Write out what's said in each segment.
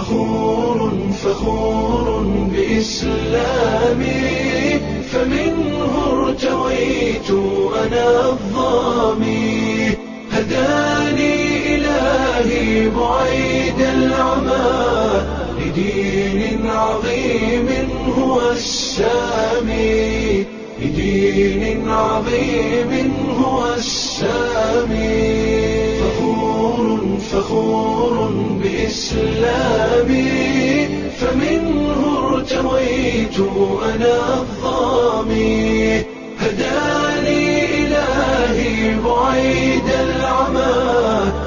فخور فخور بإسلامي فمنه ارتويت أنا الظامي هداني إلهي بعيد العمى لدين عظيم هو السامي لدين عظيم هو السامي فخور فخور بإسلامي فمنه ارتويت أنا الظامي هداني إلهي بعيد العمى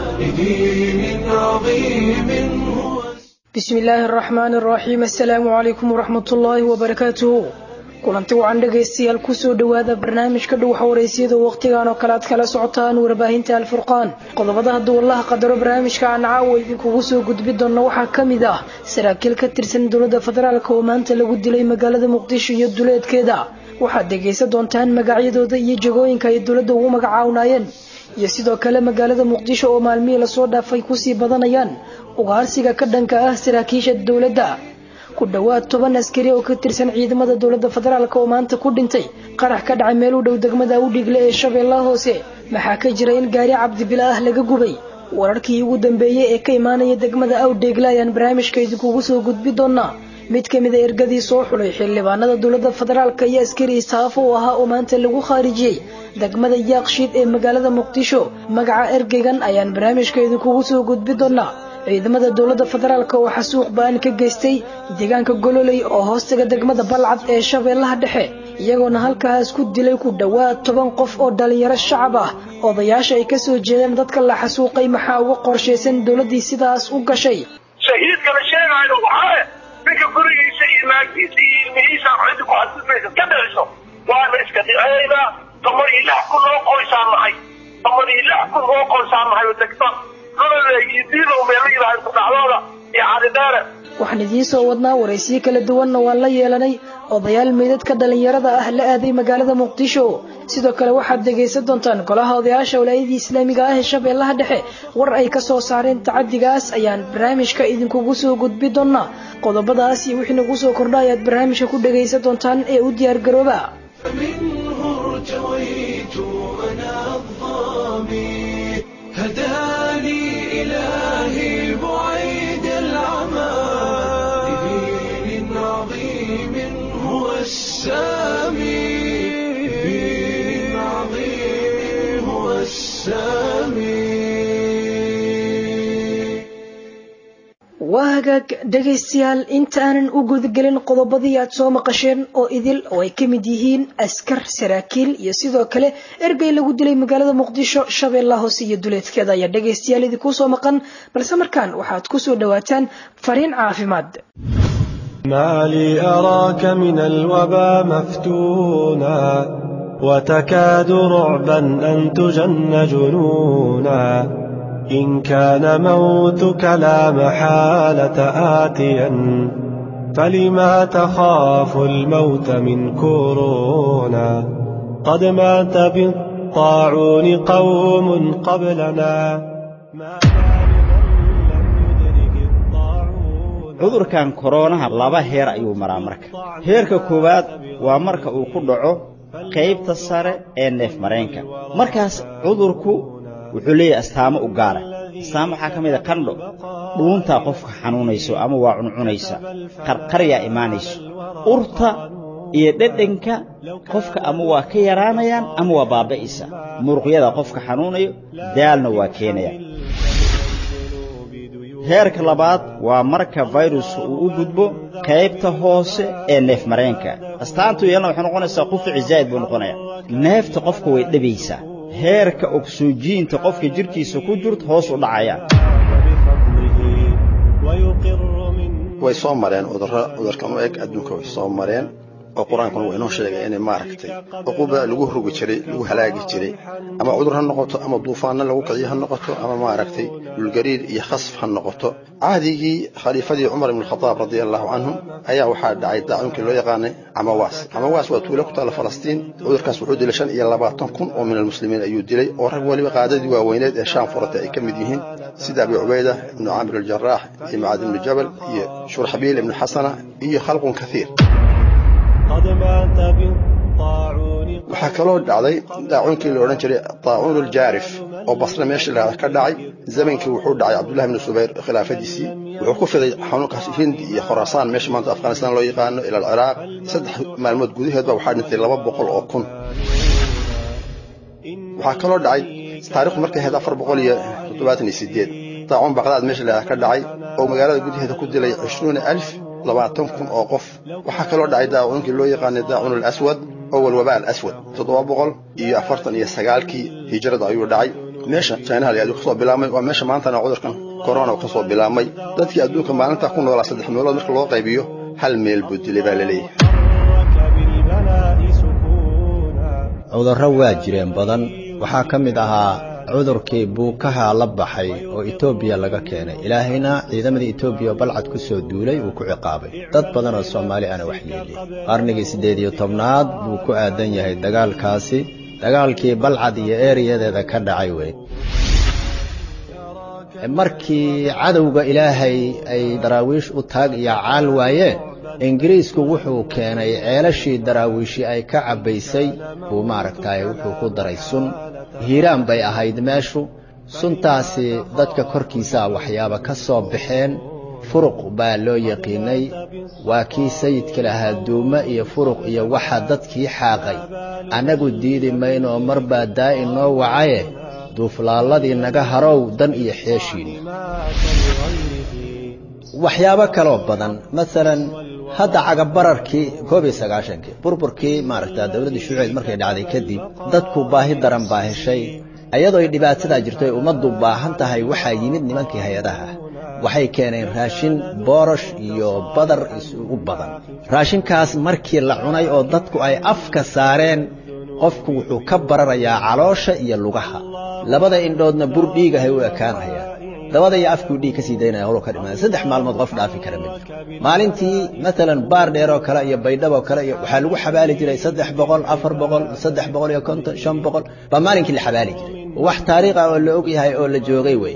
لدين عظيم هو bismi illaahi araxmaan araxiim assalaamu calaykum waraxmat ullaahi wabarakaatuhu kulanti wacan dhegaystayaal kusoo dhowaada barnaamijka dhuwaxa waraysiyada wakhtigan oo kale aad kala socotaan warbaahinta alfurqaan qodobada hadduu wallaha qadaro barnaamijka aan caawa idinkugu soo gudbi doonno waxaa ka mid ah saraakiil ka tirsan dowladda federaalk oo maanta lagu dilay magaalada muqdisho iyo duleedkeeda waxaad dhegaysan doontaan magacyadooda iyo jagooyinka ay dowladda ugu magacaawnayeen iyo sidoo kale magaalada muqdisho oo maalmihii lasoo dhaafay kusii badanayaan ugaarsiga ka dhanka ah saraakiisha dowladda ku dhowaad toban askari oo ka tirsan ciidamada dowladda federaalk oo maanta ku dhintay qarax ka dhacay meel u dhow degmada udhigle ee shabeellaha hoose maxaa ka jira in gaari cabdibila ah laga gubay wararkii ugu dambeeyey ee ka imaanaya degmada awdheegle ayaan barnaamijka idinkugu soo gudbi doonaa mid ka mid a ergadii soo xulay xildhibaanada dowladda federaalk iyo askari istaafo u ahaa oo maanta lagu khaarijiyey degmada yaaqshiid ee magaalada muqdisho magaca ergeygan ayaan barnaamijka idinkugu soo gudbi doonaa ciidamada dowladda federaalk oo xasuuq ba-an ka geystay deegaanka gololey oo hoostaga degmada balcad ee shabeellaha dhexe iyagoona halkaas ku dilay ku dhowaad toban qof oo dhalinyaro shacab ah odayaasha ay kasoo jeedeen dadka la xasuuqay maxaa uga qorshaysan dowladdii sidaas u gashay shahiidka la sheegaayo waxaa ninka gurigiisa iyo naagtiisa iyo ilmihiisa cidi ku xadgudbaysa ka dhiciso waa la iska dhiceynaa tomar iyo lix kun oo qoysaan nahay tomar iyo lix kun oo qoysaan nahay oo degta waxaan idiin soo wadnaa waraysiyo kala duwanna waan la yeelanay odayaal meydadka dhallinyarada ah la aaday magaalada muqdisho sidoo kale waxaad dhegaysan doontaan golaha odayaasha walaayadii islaamiga ah ee shabeellaha dhexe war ay ka soo saareen tacadigaas ayaan barnaamijka idinkugu soo gudbi doonaa qodobadaas iyo wixii nagu soo kordha ayaad barnaamijka ku dhagaysan doontaan ee u diyaargarooba فمنه ارتويت أنا الظامي هداني إلهي بعيد العمى لدين عظيم هو السامي لدين عظيم هو السامي waa hagaag dhegaystayaal inta aanan u gudagelin qodobadii aad soo maqasheen oo idil oo ay ka mid yihiin askar saraakiil iyo sidoo kale ergey lagu dilay magaalada muqdisho shabeellaha hoose iyo duleedkeeda ayaa dhegaystayaal idinkuu soo maqan balse markaan waxaad kusoo dhawaataan fariin caafimaad ما لي أراك من الوبا مفتونا وتكاد رعبا أن تجن جنونا إن كان موتك لا محالة آتيا فلما تخاف الموت من كورونا قد مات بالطاعون قوم قبلنا ما بال من لم يدرك الطاعون cudurkan koroonaha laba heer ayuu maraa marka heerka koowaad waa marka uu ku dhaco qaybta sare ee neef mareenka markaas cudurku wuxuu leeyahay astaamo u gaara astaamo waxaa ka mid a qandho dhuuntaa qofka xanuunayso ama waa cuncunaysa qarqaryaa imaanayso urta iyo dhedhanka qofka ama waa ka yaraanayaan ama waa baaba'aysa muruqyada qofka xanuunayo daalna waa keenaya heerka labaad waa marka fayrusku uu u gudbo qaybta hoose ee neef mareenka astaantu yeelna waxay noqonaysaa qufici zaa'id buu noqonayaa neefta qofka way dhabaysaa heerka ogsojiinta qofka jidhkiisa ku jirto hoos u dhacaya بفضله ويقر من way soo mareen cudurro cudurkan u eg adduunka way soo mareen oo qur-aankuna waa inoo sheegay inay maaragtay cuquba lagu rogi jiray lagu halaagi jiray ama cudur ha noqoto ama duufaanno lagu kiciyo ha noqoto ama maaragtay dhulgariir iyo khasf ha noqoto cahdigii khaliifadii cumar ibn khadaab radia allahu canhu ayaa waxaa dhacay daacuunkii loo yaqaanay camawaas camawaas waa tuulo ku taalla falastiin cudurkaas wuxuu dilay shan iyo labaatan kun oo min almuslimiin ayuu dilay oo rag weliba qaadadii waaweyneed ee shaam furatay ay ka mid yihiin sida abi cubayda ibnu caamir aljaraax iyo mucaad ibnu jabal iyo shurxabiil ibnu xasana iyo khalqun kaiir waxaa kaloo dhacday daacuunkii la odhan jiray daacuun aljaarif oo basre meesha lahada ka dhacay zamankii wuxuu dhacay cabdullahi bnu subayr khilaafadiisii wuxuu ku fiday xanuunkaas hindi iyo khuraasaan meesha maanta afghanistan loo yaqaano ila alciraaq saddex maalmood gudaheedba waxaa dhintay laba boqol oo kun waxaa kaloo dhacay taarikhdu markay ahayd afar boqol iyo toddobaatan iyo sideed daacuun baqdaad meesha lahada ka dhacay oo magaalada gudaheeda ku dilay cishruuna alf labaatan kun oo qof waxaa kaloo dhacay daacuunkii loo yaqaanay daacuun alaswad oo walwabaa alaswad toddoba boqol iyo afartan iyo sagaalkii hijrada ayuu dhacay meesha chinaha ayuu kasoo bilaabmay waa meesha maantana cudurkan corona kasoo bilaabmay dadkii adduunka maalintaa ku noolaa saddex meelood marka loo qaybiyo hal meel buu dilay baa la leeyahay cudurro waa jireen badan waxaa ka mid ahaa cudurkii buukaha la baxay oo etoobiya laga keenay ilaahayna ciidamadii etoobiya oo balcad ku soo duulay uu ku ciqaabay dad badan oo soomaali ana wax yeeliyey qarnigii siddeed iyo tobnaad buu ku aadan yahay dagaalkaasi dagaalkii balcad iyo eeriyadeeda ka dhacay wey markii cadowga ilaahay ay daraawiish u taag iyo caal waayeen ingiriisku wuxuu keenay ceelashii daraawiishi ay ka cabbaysay buu maaragtay wuxuu ku daray sun hiiraan bay ahayd meeshu suntaasi dadka korkiisaa waxyaaba ka soo baxeen furuq baa loo yaqiinay waa kii sayidka lahaa duumo iyo furuq iyo waxa dadkii xaaqay annagu diidi maynoo mar baa daa'i noo wacaye duuflaalladii naga harow dan iyo xeeshiinna waxyaabo kaloo badan maalan hadda cagabararkii koob iyo sagaashankii burburkii maaragta dowladdii shuuceed markay dhacday kadib dadku baahi daran baa heshay iyadoo ay dhibaatadaa jirto ay ummaddu baahan tahay waxaa yimid nimankii hay-adaha waxay keeneen raashin boorosh iyo badar isugu badan raashinkaas markii la cunay oo dadku ay afka saareen qofku wuxuu ka bararayaa caloosha iyo lugaha labada indhoodna bur dhiigahay u ekaanayaan dabada iyo afkuu dhiig ka sii daynaya howlo ka dhimaada saddex maalmood qof dhaafi kara ma jiro maalintii maalan baar dheer oo kale iyo baydhab oo kale iyo waxaa lagu xabaali jiray saddex boqol afar boqol saddex boqol iyo konton shan boqol baa maalinkii la xabaali jiray wax taariikh ah oo la og yahay oo la joogay wey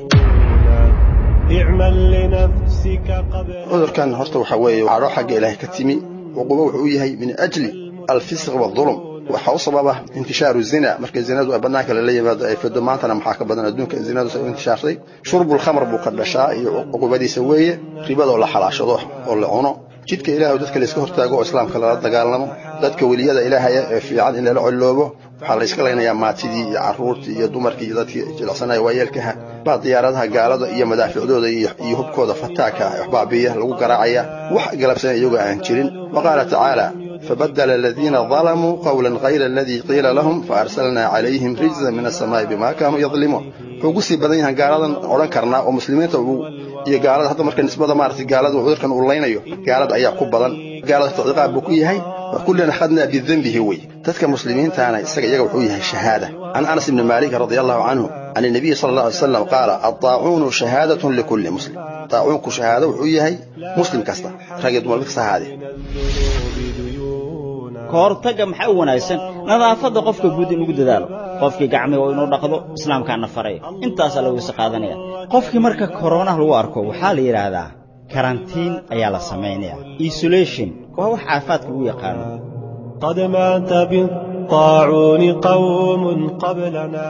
cudurkan horta waxaa weeye cadho xagga ilaahay ka timi cuqubo wuxuu u yahay min ajli alfisq waalظulm waxaa u sababa intishaaru zina marka zinadu ay bannaanka lala yimaado ay fido maantana maxaa ka badan adduunka zinadu say u intishaartay shurbulkhamr buu ka dhashaa iyo cuqubadiisa weeye ribadoo la xalaashado oo la cuno jidka ilahay oo dadka layska hortaago oo islaamka lala dagaalamo dadka weliyada ilaahaya ee fiican in lala colloobo waxaa la yska laynayaa maatidii iyo carruurtii iyo dumarkii iyo dadkii jilicsanaya waayeelkaha baa diyaaradaha gaalada iyo madaaficdooda iyo hubkooda fataaka waxbaabiya lagu garaacaya wax galabsanaya iyagoo aan jirin wa qaala tacaala فبدل الذين ظلموا قولا غير الذي قيل لهم فأرسلنا عليهم رجزا من السماء بما كانوا يظلمون wuxuu sii badan yahay gaaladan odhan karnaa oo muslimiinta iyo gaalada hadda marka nisbada maaragtay gaalada cudurkan uu laynayo gaalada ayaa ku badan gaalada tacdiqaab buu ku yahay wa kullana akhadnaa bidambihi wey dadka muslimiintaana isaga iyaga wuxuu yahay shahaada can anas ibni maalik radi allahu canhu can النبي صلى الله عليه وسلم قال الطاعون شهادة لكل مسلم طاعونك شهادة وحوية مسلم كستا رجل دمال كستا هذه ka hortagga maxaa u wanaagsan nadaafadda qofka guud in ugu dadaalo qofkii gacmiga oo inuu dhaqdo islaamkaana faray intaasaa lagu isa qaadanaya qofkii marka koronaha lagu arko waxaa la yidhaahdaa karantiin ayaa la samaynaya isolation waa wax caafimaadka lagu yaqaano قد مات بالطاعون قوم قبلنا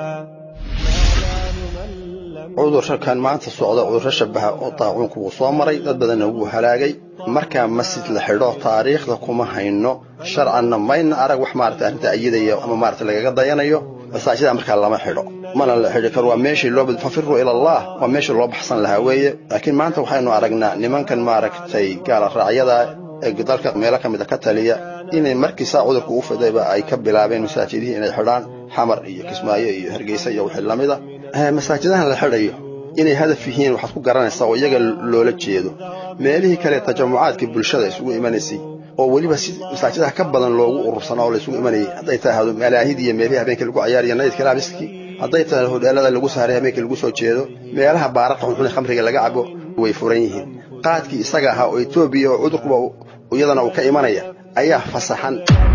cudurkan maanta socda cudurro shabaha oo daacuunku wuu soo maray dad badanna wuu halaagay markaa masjid la xidho taariikhda kuma hayno sharcanna mayna arag wax maarata arrinta ayidaya ama maarata lagaga dayanayo masaajida markaa lama xidho mana la xidhi karo waa meeshii loo fafiruu ila allah waa meeshii loo baxsan lahaa weeye laakiin maanta waxaynu aragnaa nimankan maaragtay gaala raacyada ee dalka meelo ka mida ka taliya inay markii saa cudurku u fidayba ay ka bilaabeen masaajidihii inay xidhaan xamar iyo kismaayo iyo hargeysa iyo wixii lamida masaajidahan la xidhayo inay hadaf yihiin waxaad ku garanaysaa oo iyaga loola jeedo meelihii kale tajamucaadka bulshada isugu imanaysay oo weliba si masaajidaha ka badan loogu urursanaa oo laysugu imanayay hadday tahay malaahid iyo meelihii habeenkii lagu cayaariyo naydka laabiskii hadday tahay hodheelada lagu saaray habeenkii lagu soo jeedo meelaha baaraqa xunxun khamriga laga cabo way furan yihiin qaadkii isaga ahaa oo etoobiya oo cudurkuba iyadana uu ka imanaya ayaa fasaxan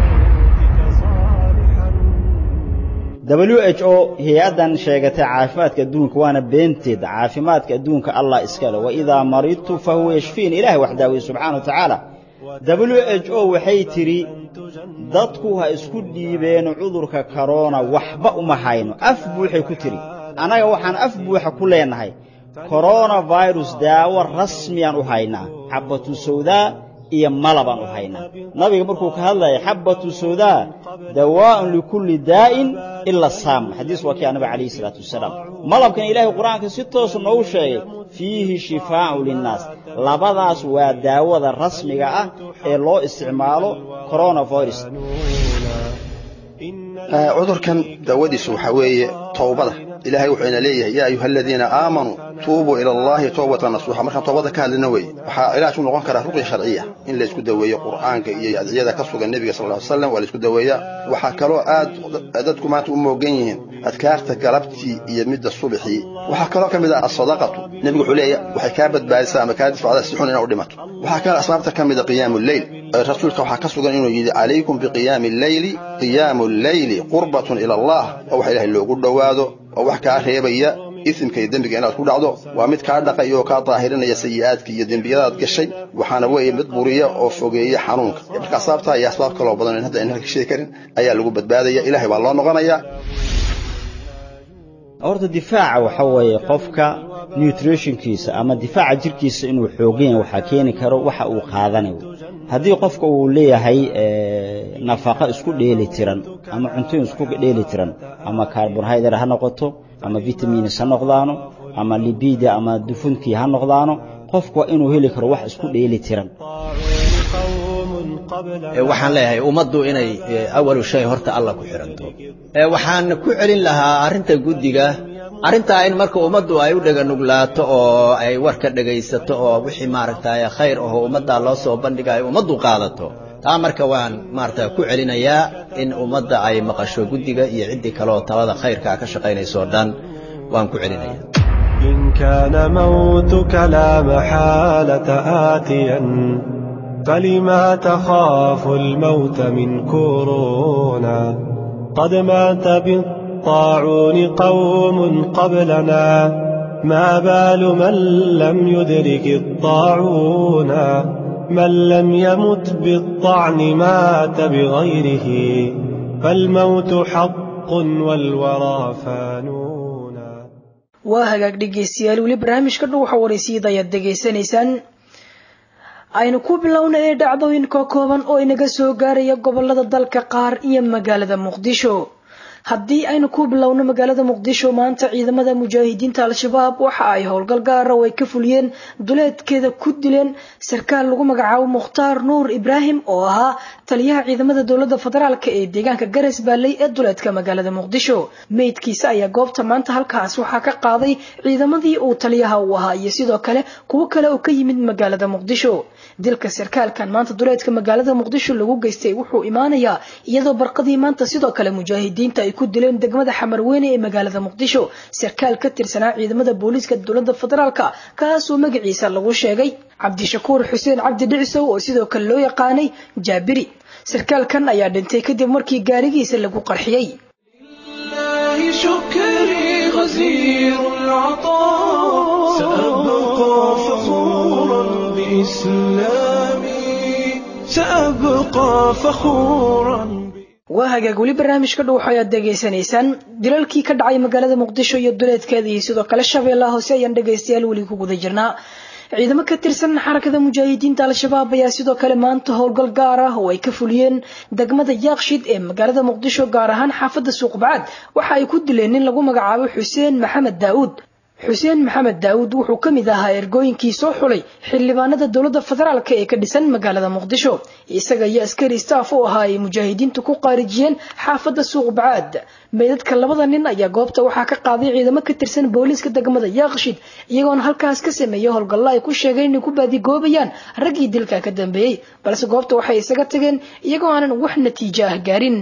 w h o hay-addan sheegatay caafimaadka adduunka waana beenteed caafimaadka adduunka allah iskale waidaa maridtu fa huwa yashfiin ilahay wax daawiye subxana wa tacaala w h o waxay tidhi dadku ha isku dhiibeen cudurka korona waxba uma hayno af buuxay ku tidhi annaga waxaan af buuxa ku leennahay koronafirus daawo rasmiyaan u haynaa xabbatu sawdaa iyo malabaan u haynaa nabiga markuu ka hadlaya xabbatu sawdaa dawaa'un likulli daa'in ila saam xadiis waa kii annabi calayhi salaatu wasalaam malabkan ilaahay qur-aanka si toosa noogu sheegay fiihi shifaa'un linnaas labadaas waa daawada rasmiga ah ee loo isticmaalo coronavirus cudurkan daawadiisu waxaa weeye towbada ilahay wuxuu ina leeyahay yaa ayuha aladiina aamanuu tuubuu ila allahi towbatan nasuuxa markaan toobada ka hadlina weye waxaa cilaaj u noqon karaa ruqya sharciya in laysku daweeyo qur'aanka iyo adciyada ka sugan nebiga sal ly slam waa laysku daweeyaa waxaa kaloo aad dadku maanta u moogan yihiin adkaarta galabtii iyo midda subaxii waxaa kaloo ka mid ah asadaqatu nebigu wuxuu leeya waxay kaa badbaadisaa ama kaa difacdaa si xun inaa u dhimato waxaa kaloo asbaabta ka mida qiyaamu lleyl rasuulka waxaa ka sugan inuu yidhi calaykum biqiyaami alleyli qiyaamu alleyli qurbatun ila allah oo wax ilahay loogu dhowaado oo wax kaa reebaya isimka iyo dembiga inaad ku dhacdo waa mid kaa dhaqaya oo kaa daahirinaya sayi'aadka iyo dembiyadaad gashay waxaana weeye mid buriya oo fogeeya xanuunka marka asbaabtaa iyo asbaab kaloo badan in hadda ayna halka sheegi karin ayaa lagu badbaadaya ilahay baa loo noqonayaa horta difaaca waxa weeye qofka nutritionkiisa ama difaaca jirkiisa inuu xoogan yahay waxaa keeni karo waxa uu qaadanayo haddii qofka uu leeyahay nafaqo isku dheeli tiran ama cuntooyin isku dheeli tiran ama carbonhyder ha noqoto ama vitamins ha noqdaano ama libida ama dufunkii ha noqdaano qofku waa inuu heli karo wax isku dheeli tiran waxaan leeyahay ummaddu inay awalu shay horta alla ku xiranto waxaan ku celin lahaa arrinta guddiga arrintaa in marka ummaddu ay u dheganuglaato oo ay warka dhegaysato oo wixii maaragtay khayr aho ummaddaa loo soo bandhiga ay ummaddu qaadato taa marka waan maarata ku celinayaa in ummadda ay maqasho guddiga iyo ciddii kaleoo talada khayrkaa ka shaqaynaysoo dhan waan ku celinaya إن كان موتك لا محالة آتيا فلما تخاف الموت من كورونا قد مات بالطاعون قوم قبلنا ما بال من لم يدرك الطاعون من لم يمت بالطعن مات بغيره فالموت حق والورى فانون waa hagaag dhegaystayaal weli barnaamijka dhow waxa waraysiid ayaad degaysanaysaan aynu ku bilowna ee dhacdooyinka kooban oo inaga soo gaaraya gobolada dalka qaar iyo magaalada muqdisho haddii aynu ku bilowno magaalada muqdisho maanta ciidamada mujaahidiinta al-shabaab waxa ay howlgal gaara oo ay ka fuliyeen duleedkeeda ku dileen sarkaal lagu magacaabo mukhtaar nuur ibraahim oo ahaa taliyaha ciidamada dowlada federaalk ee deegaanka garas baalley ee duleedka magaalada muqdisho meydkiisa ayaa goobta maanta halkaas waxaa ka qaaday ciidamadii uu taliyaha u ahaa iyo sidoo kale kuwo kale oo ka yimid magaalada muqdisho dilka sarkaalkan maanta duleedka magaalada muqdisho lagu geystay wuxuu imaanayaa iyadoo barqadii maanta sidoo kale mujaahidiinta ay ku dileen degmada xamarweyne ee magaalada muqdisho sarkaal ka tirsanaa ciidamada booliiska dowlada federaalk kaasoo magaciisa lagu sheegay cabdishakuur xuseen cabdi dhicisow oo sidoo kale loo yaqaanay jaabiri sarkaalkan ayaa dhintay kadib markii gaarigiisa lagu qarxiyey لله شكري غزير العطاء سأبقى فخورا بإسلامي سأبقى فخورا waa hagaag weli barnaamijka dhow waxayaad degaysanaysaan dilalkii ka dhacay magaalada muqdisho iyo duleedkeeda iyo sidoo kale shabeellaha hoose ayaan dhegaystayaal weli ku guda jirnaa ciidamo ka tirsan xarakada mujaahidiinta al-shabaab ayaa sidoo kale maanta howlgal gaar ah oo ay ka fuliyeen degmada yaaqshid ee magaalada muqdisho gaar ahaan xaafadda suuqbacad waxa ay ku dileen nin lagu magacaabo xuseen maxamed daa'uud xuseen maxamed daawud wuxuu ka mid ahaa ergooyinkii soo xulay xildhibaanada dowladda federaalk ee ka dhisan magaalada muqdisho isaga iyo askari staaf u ahaa ay mujaahidiintu ku qaarijiyeen xaafadda suuq bacaad meydadka labada nin ayaa goobta waxaa ka qaaday ciidamo ka tirsan booliiska degmada yaaqshid iyagoona halkaas ka sameeyey howlgallo ay ku sheegeen inay ku baadigoobayaan raggii dilka ka dambeeyey balse goobta waxay isaga tageen iyagoo aanan wax natiijo ah gaarin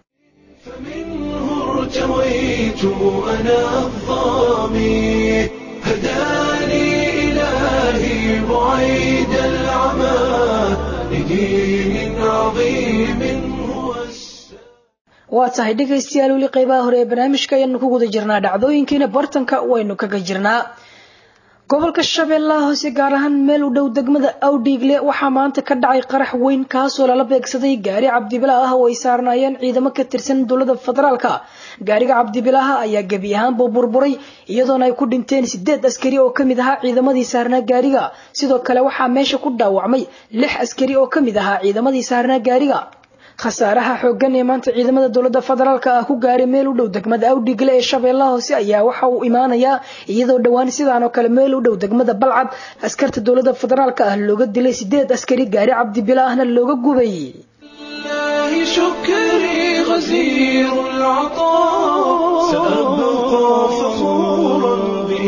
ارتويت أنا الظامي هداني إلهي بعيد العمى لدين عظيم هو waa tahay dhegaystayaal weli qeybaha hore ee barnaamijka ayaanu ku guda jirnaa dhacdooyinkiina bartanka waynu kaga jirnaa gobolka shabeellaha hoose gaar ahaan meel u dhow degmada awdhiigle waxaa maanta ka dhacay qarax weyn kaasoo lala beegsaday gaari cabdibilaa ah oo ay saarnaayeen ciidamo ka tirsan dowladda federaalka gaariga cabdibilaaha ayaa gebi ahaanbuu burburay iyadoona ay ku dhinteen sideed askari oo kamid ahaa ciidamadii saarnaa gaariga sidoo kale waxaa meesha ku dhaawacmay lix askari oo kamid ahaa ciidamadii saarnaa gaariga khasaaraha xooggan ee maanta ciidamada dowladda federaalka ah ku gaaray meel u dhow degmada awdhigle ee shabeellaha hoose ayaa waxa uu imaanayaa iyadoo dhowaan sidaan oo kale meel u dhow degmada balcad askarta dowladda federaalka ah looga dilay sideed askari gaari cabdibila ahna looga gubay الله شكري غزير العطاء سأبقى فخورا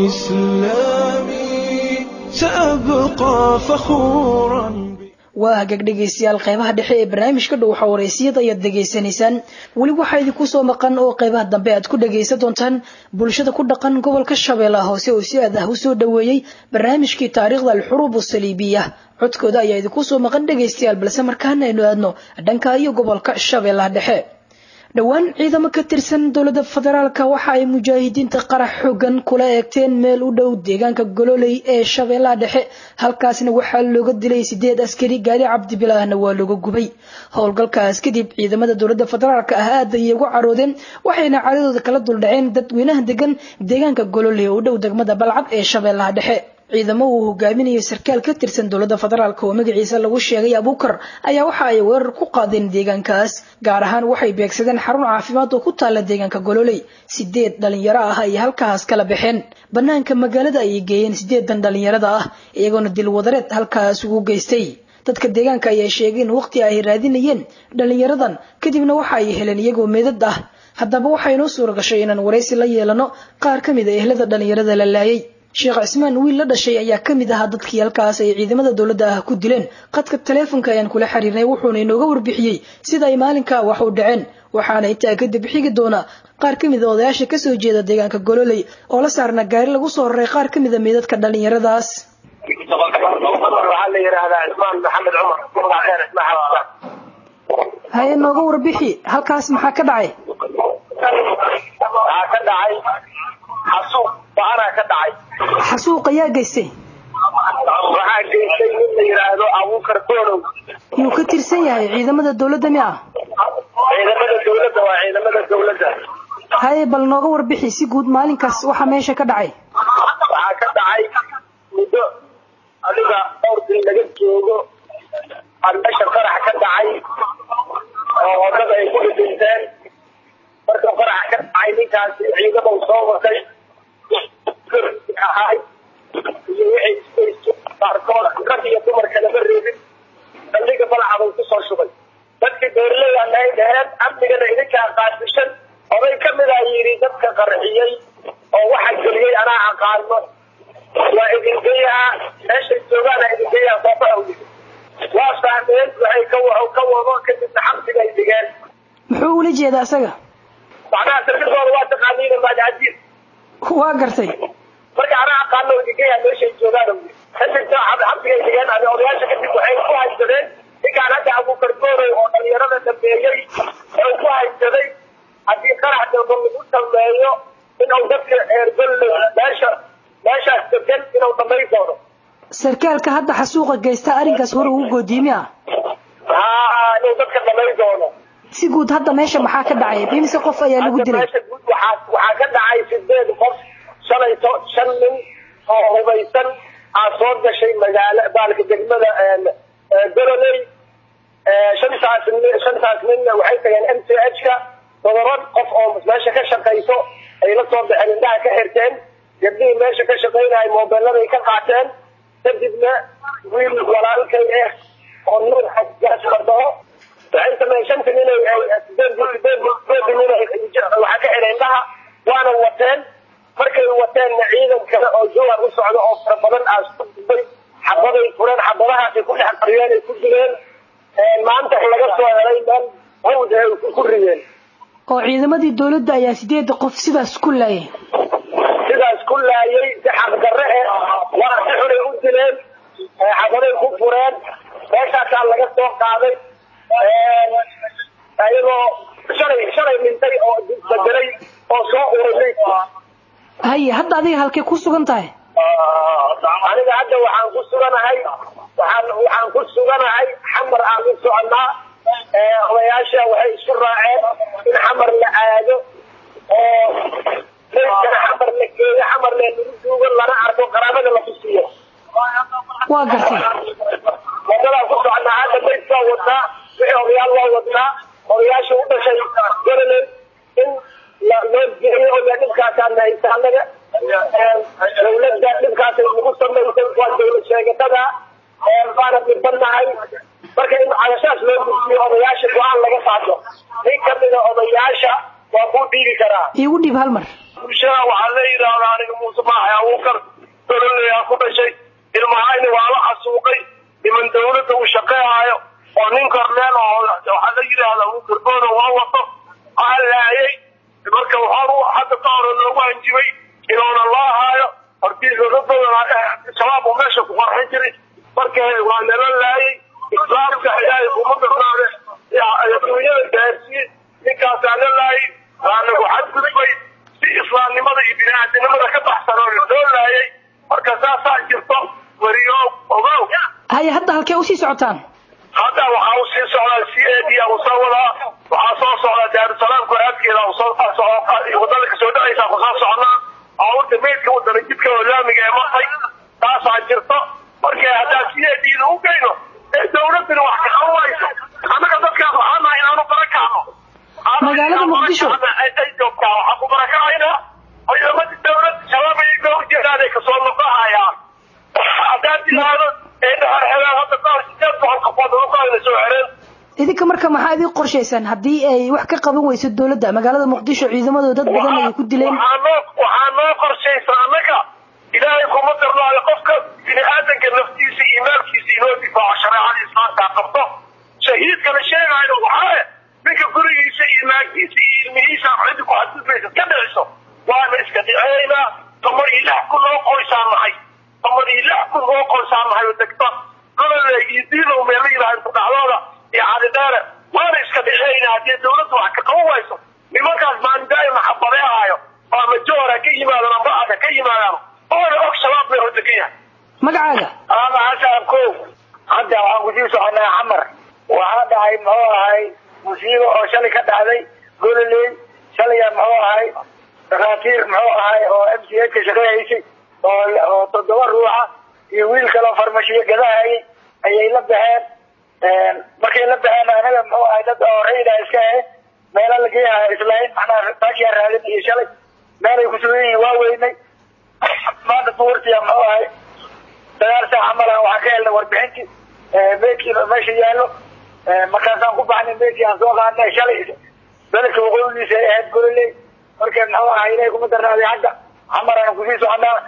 بإسلامي سأبقى فخورا waa hagaag dhegaystayaal qeybaha dhexe ee barnaamijka dhow waxa wareysiyada ayaad dhegaysanaysaan weli waxaa idinku soo maqan oo qeybaha dambe aad ku dhagaysan doontaan bulshada ku dhaqan gobolka shabeellaha hoose oo si aad ah usoo dhoweeyey barnaamijkii taariikhda alxuruub asaliibiya codkooda ayaa idinku soo maqan dhegaystayaal balse markaana aynu aadno dhanka iyo gobolka shabeellaha dhexe dhowaan ciidamo ka tirsan dowladda federaalka waxa ay mujaahidiinta qarax xoogan kula eegteen meel u dhow deegaanka gololey ee shabeellaha dhexe halkaasna waxaa looga dilay sideed askari gaari cabdibilaahna waa looga gubay howlgalkaas kadib ciidamada dowladda federaalka ah aad ayay ugu caroodeen waxayna caradooda kala duldhaceen dadweynaha degan deegaanka gololey oo u dhow degmada balcad ee shabeellaha dhexe ciidamo uu hogaaminayo sarkaal ka tirsan dowladda federaalk oo magaciisa lagu sheegay abuukar ayaa waxa ay weerar ku qaadeen deegaankaas gaar ahaan waxay beegsadeen xarun caafimaad oo ku taala deegaanka gololey sideed dhalinyaro ah ayay halkaas kala baxeen banaanka magaalada ayay geeyeen sideedan dhalinyarada ah iyagoona dilwadareed halkaas ugu geystay dadka deegaanka ayaa sheegay in waqti ay raadinayeen dhalinyaradan kadibna waxa ay heleen iyagoo meedad ah haddaba waxaa inoo suura gashay inaan waraysi la yeelano qaar ka mid a ehlada dhalinyarada la laayay sheekh cismaan wiil la dhashay ayaa ka mid ahaa dadkii halkaas ay ciidamada dowladda ah ku dileen qadka taleefonka ayaan kula xiriirnay wuxuuna inooga warbixiyey sida ay maalinkaa wax u dhaceen waxaana intaa kadib xigi doona qaar ka mid a odayaasha kasoo jeeda deegaanka gololey oo la saarna gaari lagu soo raray qaar ka mid a meedadka dhalinyaradaas waxaa la yidhaahdaa cismaan maxamed cumar magaca dheer cismaan xabsaan haye nooga warbixi halkaas maxaa ka dhacay waxaa ka dhacay xasuuq ba-anaa ka dhacay xasuuq ayaa geystay waxaa geystay nin la yidhaahdo abuukar doonow yuu ka tirsan yahay ciidamada dowladda mi ah ciidamada dowladda waa ciidamada dowladda haye bal nooga warbixi si guud maalinkaas waxa meesha ka dhacay waxaa ka dhacay muddo adiga dhowr bil laga joogo aan meesha qarax ka dhacay oo wadada ay ku dhidhinteen marka qarax ka dhacay ninkaasi ciidamau soo watay ahay iyo wixii qaarkood rag iyo dumarka lama reebin saldhiga balcaduu kusoo shubay dadkii beerleyda ay dhaheen amnigana idinkaa qaadishan oday ka mid a yidhi dadka qarxiyey oo waxa geliyey anaa aqaano waa idingeyaha meeshay joogaana idingeyaha soobaxu yidhi waa fahmeen waxay ka ka wado kadibna xabsiga ay dhigeen muxuu ula jeedaa isaga macnaha sirkadooda waa taqaaniina maadcajiis waa gartay marka anaa aqaano idingeyaha meeshay joogaan kadibna xabsigay dhigeen adi odayaasha kadib waxay ku haysadeen ninkaan hadda abuukardoorow oo dhalinyarada dambeeyey oo ku haysaday haddii qarax dambe lagu sameeyo inuu dadka eergolle meesha meeshaas degan inuu dhamay doono sarkaalka hadda xasuuqa geysta arrinkaas hore ugu goodiimi ah haa inuu dadka dhamay doono si guud hadda meesha maxaa ka dhacay imise qof ayaa lagu hadda dilay meesha guud waxaa waxaa ka dhacay sideed qof shalay to shan nin oo hubaysan aa soo gashay magaalo baalka degmada gololey shantaas nin shantaas ninna waxay tageen m c h ka todobad qof oo meesha ka shaqayso ay la soo baxeen indhaha ka xirteen gabdhihii meesha ka shaqaynayay moobeeladay ka qaateen kadibna wiil walaalkay ah oo nuur xajaas la dhaho waxay sameeyeen shanta nin ay sideed sideed sideed nin ay waxaa ka xidhay indhaha waana wateen markay wateenna ciidan kale oo jowhar u socda oo fara badan aa isku dubay xabaday fureen xabadahaasay ku dhex qariyeen ay ku dileen maanta laga soo helay meel hawd ay ku rideen oo ciidamadii dowladda ayaa sideeda qof sidaas ku laayay sidaas ku laayay si xaqdarre eh waa si xunay u dileen xabaday ku fureen meeshaasaa laga soo qaaday ayagoo shalay shalay dhintay oo bedelay oo soo uray haye hadda adiga halkay ku sugan tahay aniga hadda waxaan ku suganahay waxaan waxaan ku suganahay xamar aan u soconaa odayaasha waxay isku raaceen in xamar la aado oo meydkana xamar la geeyo xamar le lagu duugo lana arko qaraabada la tusiyo waa gartay wadadaan ku soconaa hadda meydkaa wadnaa wixii odayaal waa wadnaa odayaasha u dhashay galiley in loo geeyo oo dhibkaasaana haysa annaga dawladda dhibkaasay nagu samaysay waa dawlad sheegatada baana dhibanahay marka in cadashaas loo gudbiyo odayaasha go-aan laga qaato nin kamida odayaasha waa kuu dhiibi karaa iigu dhiib hal mar bulshada waxaa la yidhaahdaa aniga muuse maaxay abuukar dololeyaa ku dhashay ilmahayni waa la xasuuqay niman dawladda uu shaqeehaayo oo nin korneel oo waxaa la yidhaahdaa uu garbooda waa wato aa laayay marka waxaa hadda ka hore loogu hanjibay inuuna loo haayo hortii laga badan shabaab uu meesha ku qarxin jiray marka waa nala laayay islaamka ilaahay kuma darnaade adduunyada gaarsiin ninkaasaa la laayay waana waxaa gudbay si islaamnimada iyo biniaadinimada ka baxsan oo loo laayay marka saasaa jirto weriyo ogow haye hadda halkee usii socotaan hadda waxaa usii socdaa c a d a usoo wadaa waxaa soo socdaa daarusalaam goraadkeeda wadada kasoo dhacaysa kusoo socnaa aawurta meydka wadana jidka oo laamiga ee martay taasaa jirto marka haddaa c a d da u geyno ee dawladina wax ka qabanayso annaga dadkaas waxaa nahay inaanu barakacno magaalada muqdisho ay joogtaa waxaa ku barakacaynaa ciidamadii dawladda shabaab iyaga ujeedaaday kasoo noqohayaan haddaad tiraahdo ee dhaxarxelaan hadda kahor sideed boqol qofood uqaayna soo xereen idinka marka maxaa idin qorshaysaan haddii ay wax ka qaban weyso dowladda magaalada muqdisho ciidamadooda dad badan ayay ku dileen waxaa noo waxaa noo qorshaysa annaga ilaahay kuma darnaayo qofka bini aadanka naftiisa iyo maalkiisa inoo difaaco shareecada islaamkaa qabto shahiidka la sheegaayo waxaa ninka gurigiisa iyo naagtiisa iyo ilmihiisa cidi ku xadgudbaysa ka dhiciso waana iska dhiceynaa dumar iyo lix kun oo qoysaan nahay dumar iyo lix kun oo qoysaan nahay oo degta golole iyo diilow meel la yidhaha intu dhacdooda iyo cadidheere waana iska dhiceynaa haddii dawladdu wax ka qaban wayso nimankaas maandaa'ima xabadeehaayo oo ama joora ka yimaadaan amba aga ka yimaadaan oona og shabaab bay hodegan yahay magacaaga ama hasan ko hadda waxaan kusii soconaa xamar waxaa dhacay muxuu ahay musiibo oo shalay ka dhacday gololey shalaya muxuu ahay dhakhaatiir muxuu ahay oo m c h ka shaqeehaysay oo oo toddoba ruuxa iyo wiil kaloo farmashiyo gadahayay ayay la baxeen markay la baxeen anaga muxuu ahay dad oo rayda iska ahe meelo lageeyaha islahayn macnaha taashiyaa raadin iyo shalay meelay kusugan yihiin waa weynay maanta duurtiya muxuu ahay sagaal saaca malaha waxaan ka helnay warbixintii meydkii meesha yaallo markaasaan ku baxnay meydkii aan soo qaadnay shalay beledka waqooyigiisa ay ahayd gololey marka muxuu ahay ilahay kuma darnaaday hadda xamaraan kusii soconaa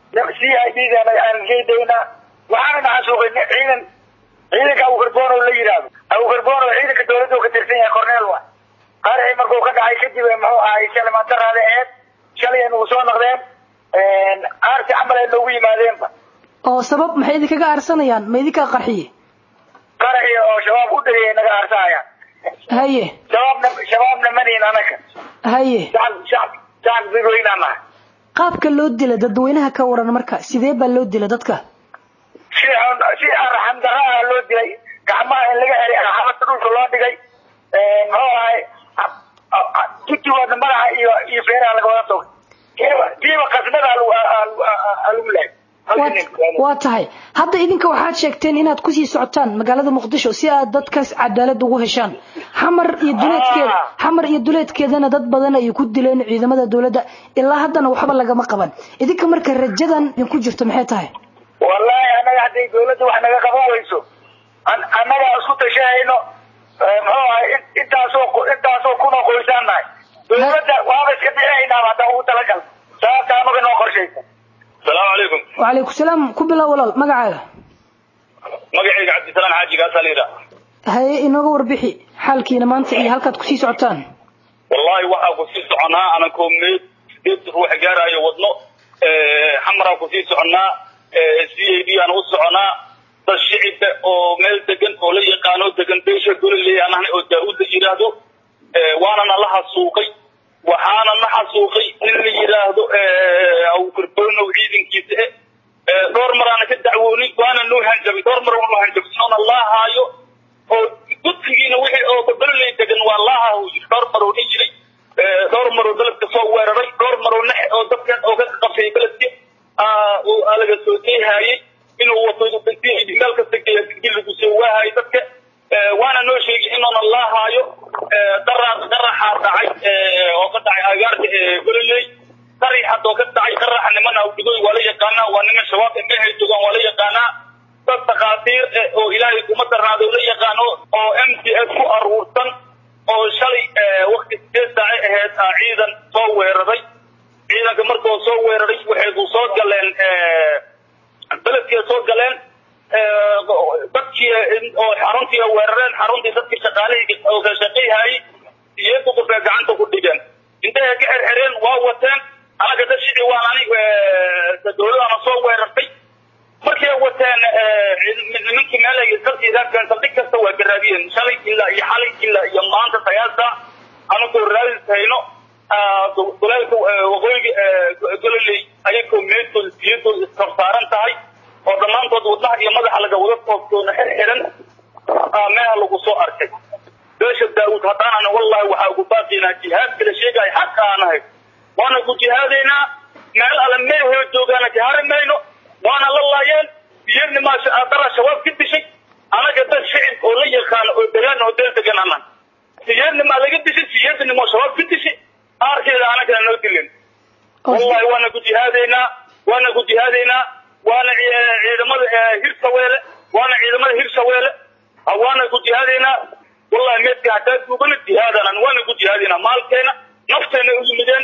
c i d dana aan geedaynaa waxaana naca suuqay ciidan ciidanka abukarboon oo la yidhaahdo abukarboon oo ciidanka dawladda u ka tirsan yahay corneel wa qaraxii markuu ka dhacay kadib muxuu ahay shalay maantaraada aheyd shalay ay nagu soo noqdeen aarti camal ay noogu yimaadeenba oo sabab maxay idinkaga aarsanayaan ma idinkaa qarxiye qaraxii oo shabaab u dhagay naga aarsahayaan haye shabaabna shabaabna manihin anaga haye shacab shacab shacab dadweynaan nahay qaabka loo dila dadweynaha ka waran marka sidee baa loo dila dadka si si arxam daraa loo dilay gacmaha in laga helay arxamada dhulka loo dhigay muxuu ahay jidkooda madaxa iyo iyo feeraha laga wada togay kiiba kiiba qasnada lagu lahay waa tahay hadda idinka waxaad sheegteen inaad kusii socotaan magaalada muqdisho si aad dadkaas cadaalad ugu heshaan xamar iyo duleedkeeda xamar iyo duleedkeedana dad badan ay ku dileen ciidamada dowladda ilaa haddana waxba lagama qaban idinka marka rajadan idinku jirto maxay tahay wallahi annaga hadday dawladda wax naga qaban weyso annagaa isku tashahayno muxuu ahay intaasoo intaasoo kunoo qoysaan nahay dawladda waaba iska bixinaynaa haddaan ugu talagal saasa anaga noo qorshaysa asalaamu calaykum wacalaykum salaam ku bilow walaal magacaaga magacayga cabdisalaan xaaji kaasaa la yidhaha haye inooga warbixi xaalkiina maanta iyo halkaad kusii socotaan wallahi waxaa kusii soconaa anankoo meed sideed ruux gaaraayo wadno xamaraa kusii soconaa c a d aan u soconaa dad shicibka oo meel degan oo la yaqaano degan beesha gololey anahna oo daa-uud la yidhaahdo waana nala xasuuqay waxaana na xasuuqay nin la yidhaahdo awkarbonow ciidankiisa e dhowr maraana ka dacwoonin waana noo hanjabay dhowr mar noo hanjabay inoona laahaayo oo gudkigiina wixii oo gololey degan waa laaha uu yiri dhowr maroo na jiray dhowr maroo beledka soo weeraray dhowr maroo na oo dadkan oo ka qabsayay beledka laga soo deehaayay inuu wato meel kasta geeya digdii lagu soo waahayay dadka waana noo sheegay inuuna laahaayo dara qaraxaa dhacay oo ka dhacay agaarka gololey qari haddoo ka dhacay qaraxa nimana dhigoy waa la yaqaanaa waa niman shabaab mehay jogaan waa la yaqaanaa dad dhakhaatiir oo ilaahay kuma darnaado la yaqaano oo m t s ku aruursan oo shalay wakti sideed saace aheyd ciidan soo weeraray ciidanka markoo soo weeraray waxay ku soo galeen beledkii soo galeen dadkii oo xaruntii weerareen xaruntii dadkii shaqaalihii oo ka shaqayhayay iyadu qofka gacanta ku dhigeen intay ka xirxireen waa wateen anaga dad shici waan ani dowladana soo weerartay markay wateen nimankii meel dalkiidaafkeen saldhig kasta waa garaabiyeen shalay ilaa iyo xalay ilaa iyo maanta sayaasa anagoo raadis hayno duleelka waqooyiga gololey ayagoo meedooda siyadooda iskabsaaran tahay oo dhammaantood wadnaha iyo madaxa laga wada toobtoona xirxiran meeha lagu soo arkay beesha daawud haddaanan wallahi waxaa ugu baaqiynaa jihaadka la sheegaya xaqa aan ahay waana ku jihaadaynaa meel alle meehoo joogaana jihari mayno waana la laayeen iyadni maa dara shabaab ka dishay anaga dad shicib oo la yaqaano oo degaan oo deel degan anan siyadni maa laga dishay siyadni moo shabaab ka dishay qaarkeeda anagana noo dilen wallahi waana ku jihaadaynaa waana ku jihaadaynaa waana ciidamada hirshaweele waana ciidamada hirshaweele waana ku jihaadaynaa wallahi meedka hadaa duubana jihaadanaan waana ku jihaadaynaa maalkeena nafteena u yimideen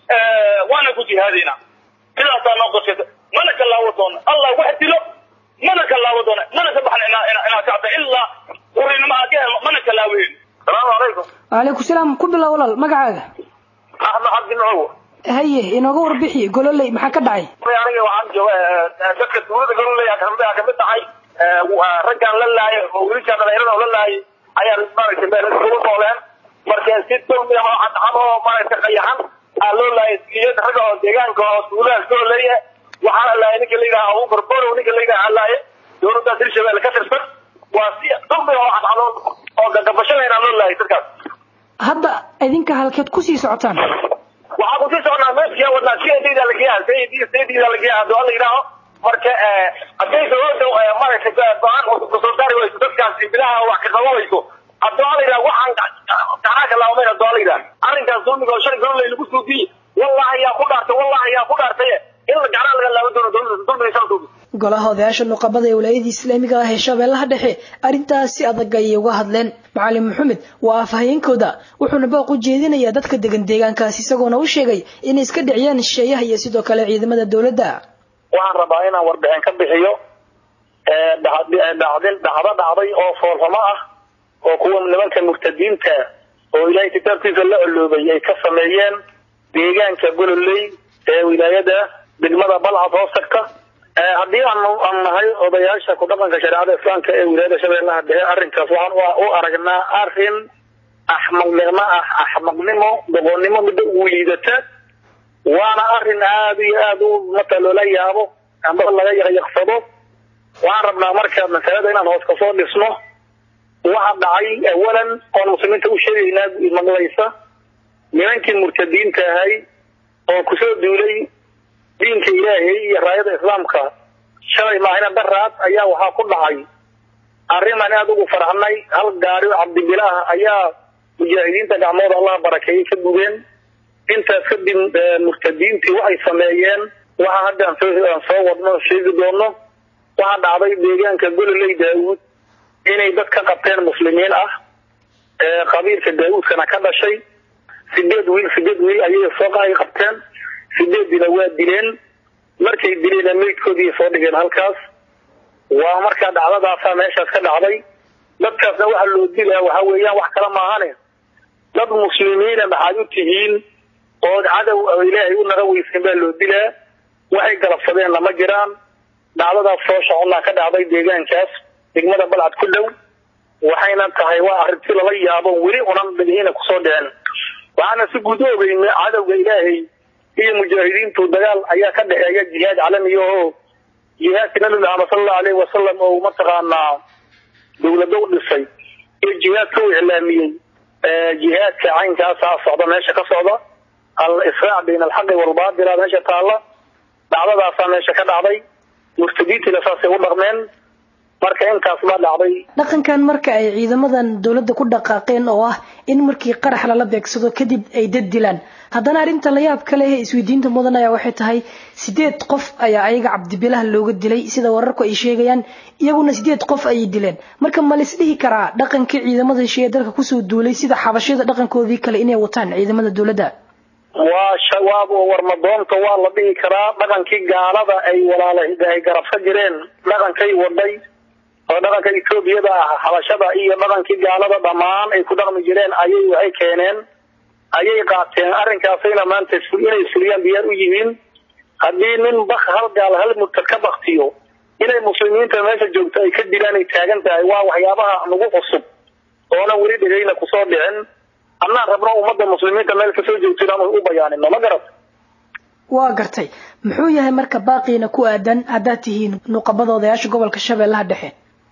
waana ku jihaadaynaa sidaasaa noo qorshaysa mana ka laawo doono allah wax dilo mana ka laawo doono mana ka baxna inaa kacda ilaa urinimo aa ka helno mana ka laawayn salaamu calaykum wacalaykum salaam ku bilow walaal magacaaga axmed cabdi macow haye inooga warbixi gololey maxaa ka dhacay aniga waxaan jooga dadka dawlada gololey kamid kamid tahay raggaan la laayay oo wiilashaan dhalinyarada oo la laayay ayaa maaragtay meel iskugu nooleen marka si dulmi ah oo cadcad oo maaragtay qayaxan aa loo laayay siyad ragga oo deegaanka oo tuulahaas gololey waxaa la laayay ninka la yidhaha abubakar borow ninka la yidhaha laaye dawladdaas hirshabelle ka tirsan waa si dulmi oo cadcad oo gagabashadayna loo laayay dadkaas hadda idinka halkeed kusii socotaan waxaa kusii soconaa meeskia wadnaa c d da lageeyaa c d c d da lageeyaa haddii la yidhaaho marka hadday dawladda maaragtay go-aan kasoo saari weyso dadkaas bilaha wax ka qaban weyso haddii la yidhaha waxaan gacnaha ka laabamayna haddii la yidhaha arrinkaas dulmiga oo shalay gololey lagu suudiye wallahi yaa ku dhaartay wallahi yaa ku dhaartay in gacnaha laga laaban doono dowladda dulmiga shala suudiye golaha odayaasha nuqabada ee walaayada islaamiga ah ee shabeellaha dhexe arrintaas si adag ayay uga hadleen macalin maxamed waa afhayeenkooda wuxuuna baaq u jeedinayaa dadka degan deegaankaas isagoona u sheegay inay iska dhiciyaan shisheeyaha iyo sidoo kale ciidamada dowladda waxaan rabaa inaan warbixin ka bixiyo dhacdin dhacdo dhacday oo foolxumo ah oo kuwa nimanka murtadiinta oo ilaahay kitaabkiisa la oloobay ay ka sameeyeen deegaanka gololey ee wilaayada degmada balcad hoos tagta haddii aan nahay odayaasha ku dhaqanka shareecada islaamka ee wilaayada shabeellaha dhexe arrinkaas waxaan u aragnaa arrin axmaqnimo ah axmaqnimo doqonnimo midda ugu liidata waana arrin aada iyo aada u mata loola yaabo amba laga yaqyaqsado waxaan rabnaa marka masalada inaan hoos kasoo dhisno waxa dhacay awalan oon muslimiinta u sheegaynaa maqlaysa nimankii murtadiinta ahay oo kusoo duulay diinka ilaahay iyo raayada islaamka shalay maahina daraad ayaa waxaa ku dhacay arrimaan aada ugu farxnay hal gaari oo cabdibilaah ayaa mujaahidiinta gacmooda allah barakeeyey ka gubeen intaas kadib murtadiintii waxay sameeyeen waxa hadda aan soo wadno sheegi doono waxaa dhacday deegaanka gololey daawuud inay dad ka qabteen muslimiin ah qabiilka daawuudkana ka dhashay sideed wiil sideed wiil ayay soo ay qabteen sideedina waa dileen markay dileena meydkoodii soo dhigeen halkaas waa markaa dhacdadaasaa meeshaas ka dhacday dadkaasna waxaa loo dilaa waxa weeyaan wax kale maahane dad muslimiina maxaad u tihiin oo cadow ilaahay u naga weysan baa loo dilaa waxay galabsadeen lama jiraan dhacdadaas soo shoconnaa ka dhacday deegaankaas degmada balcad ku dhow waxayna tahay waa arrintii lala yaabo weli unan dhagihina kusoo dhicin waxaana si guud u ogeynay cadowga ilaahay iyo mujaahidiintu dagaal ayaa ka dhexeeya jihaad calamiya oo jihaadka nabi maxamed sala allahu alayhi wasalam oo mataqaanaa dawlado u dhisay iyo jihaadka u iclaamiyey jihaadka caynkaasa socda meesha ka socda al israac bayna alxaqi walbaatila meesha taalla dhacdadaasaa meesha ka dhacday murtadiintiina saasay u dhaqmeen marka intaas baa dhacday dhaqankan marka ay ciidamadan dowladda ku dhaqaaqeen oo ah in markii qarax lala beegsado kadib ay dad dilaan haddana arrinta la yaab kale ee isweydiinta mudan ayaa waxay tahay sideed qof ayaa ayaga cabdibilaha looga dilay sida wararku ay sheegayaan iyaguna sideed qof ayay dileen marka ma laisdhihi karaa dhaqankii ciidamada heshiiya dalka kusoo duulay sida xabashada dhaqankoodii kale inay wataan ciidamada dowladda waa shabaab oo warmadoonta waa la dhihi karaa dhaqankii gaalada ay walaala ay garabsan jireen dhaqankay waday oo dhaqanka etoobiyada ah xabashada iyo dhaqankii gaalada dhammaan ay ku dhaqmi jireen ayay waxay keeneen ayay qaateen arrinkaasayna maanta inay fuliyaan diyaar u yihiin haddii nin bak hal gaal hal murtad ka baktiyo inay muslimiinta meesha joogto ay ka dilaan ay taagan tahay waa waxyaabaha nagu cusub oona weli dhegayna kusoo dhicin annaan rabno ummadda muslimiinta meel kasoo joogto inaan u bayaanino ma garat waa gartay muxuu yahay marka baaqiina ku aadan haddaad tihiin nuqabada odayaasha gobolka shabeellaha dhexe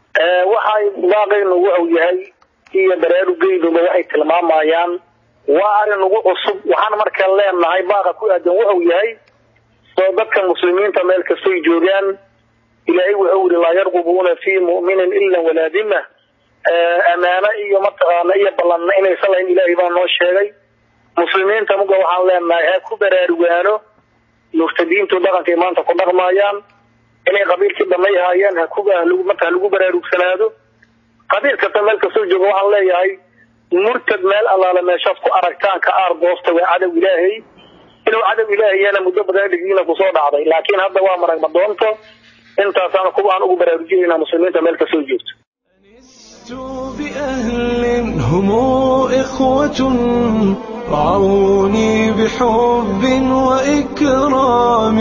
waxay baaqaynu wuxuu yahay iyo baraarugeyduba waxay tilmaamayaan waa arrin ugu cusub waxaan markaa leenahay baaqa ku aadan wuxuu yahay soo dadka muslimiinta meel kastoy joogaan ilaahay wuxuu yidhi laa yarqubuuna fii mu'minin ila walaa dima amaano iyo mataqaana iyo ballanna inaysan lahayn ilaahay baa noo sheegay muslimiinta muga waxaan leenahay ha ku baraarugaano murtadiintu dhaqankay maanta ku dhaqmayaan inay qabiilkii dhamay haayeen hakuga markaa lagu baraarugsanaado qabiil kasta meel kastoo jooga waxaan leeyahay murtad meel allaale meeshaad ku aragtaan ka aar goosta waa cadow ilaahay inuu cadow ilaahayana muddo badan dhigiina kusoo dhacday laakiin hadda waa maragma doonto intaasaan kuwa aan ugu baraarujinayna muslimiinta meel kastoo joogto بأهل هم إخوة رعوني بحب وإكرام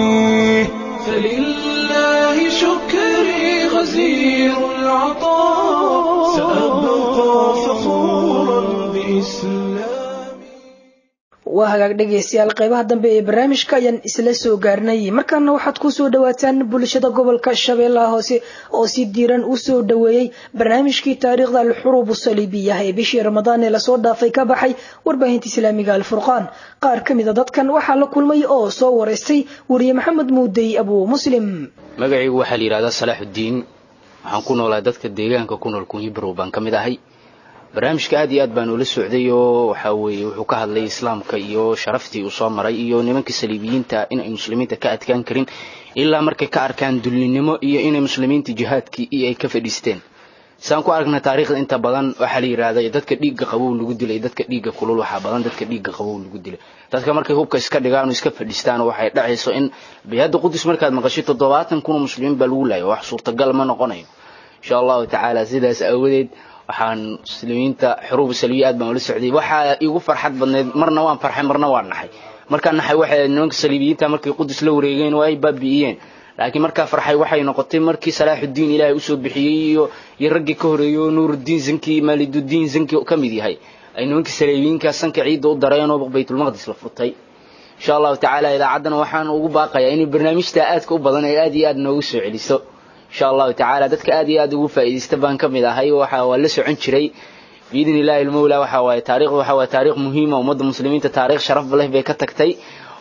فلله شكري غزير العطاء سأبقى فخورا بإسلامي waa hagaag dhegaystayaal qeybaha dambe ee barnaamijka ayaan isla soo gaarnay markaana waxaad kusoo dhawaataan bulshada gobolka shabeellaha hoose oo si diiran u soo dhoweeyey barnaamijkii taariikhda alxuruub saliibiya ee bishii ramadaan ee lasoo dhaafay ka baxay warbaahinta islaamiga alfurqaan qaar ka mida dadkan waxaa la kulmay oo soo wareystay wariye maxamed muudey abuu muslim magacaygu waxaa la yidhahdaa salaaxuddiin waxaan ku noolahay dadka deegaanka ku nool kunyibarow baan ka mid ahay barnaamijka aad iyo aad baan ula socday oo waxa weeye wuxuu ka hadlay islaamka iyo sharaftii uu soo maray iyo nimanka saliibiyiinta inay muslimiinta ka adkaan karin ilaa markay ka arkaan dullinimo iyo inay muslimiinta jihaadkii iyo ay ka fadhiisteen saan ku aragna taariikhda inta badan waxaa la yidhahday dadka dhiigga qabow lagu dilay dadka dhiigga kulul waxaa badan dadka dhiigga qabow lagu dilay dadka markay hubka iska dhigaan oo iska fadhiistaan waxay dhacayso in bayadda qudus markaad maqashid toddobaatan kun oo muslimiin baa lagu laaya wax suurtagal ma noqonayo insha allahu tacaala sidaas aawadeed waxaan muslimiinta xuruub saliya aad baan ula socday waxaa igu farxad badneed marna waan farxay marna waan naxay markaan naxay waxay nimanka saliibiyiinta markay qudus la wareegeen oo ay baabi'iyeen laakiin markaa farxay waxay noqotay markii salaaxuddiin ilaahay usoo bixiyey iyo iyo raggii ka horeeyey oo nuuruddiin zanki maalidudiin zanki ka mid yahay ay nimankii saliibiyiinka sanka ciidda u dareen oo baytulmaqdis la furtay insha allahu tacaala idaacaddana waxaan ugu baaqayaa inay barnaamijta aadka u badan ee aad iyo aad noogu soo celiso insha allahu tacaala dadka aad iyo aad ugu faa'iidaysta baan ka mid ahay waxa waa la socon jiray biidni illaahi almawla waxa waaye taariikhdu waxa waaye taariikh muhiima ummadda muslimiinta taariikh sharaf leh bay ka tagtay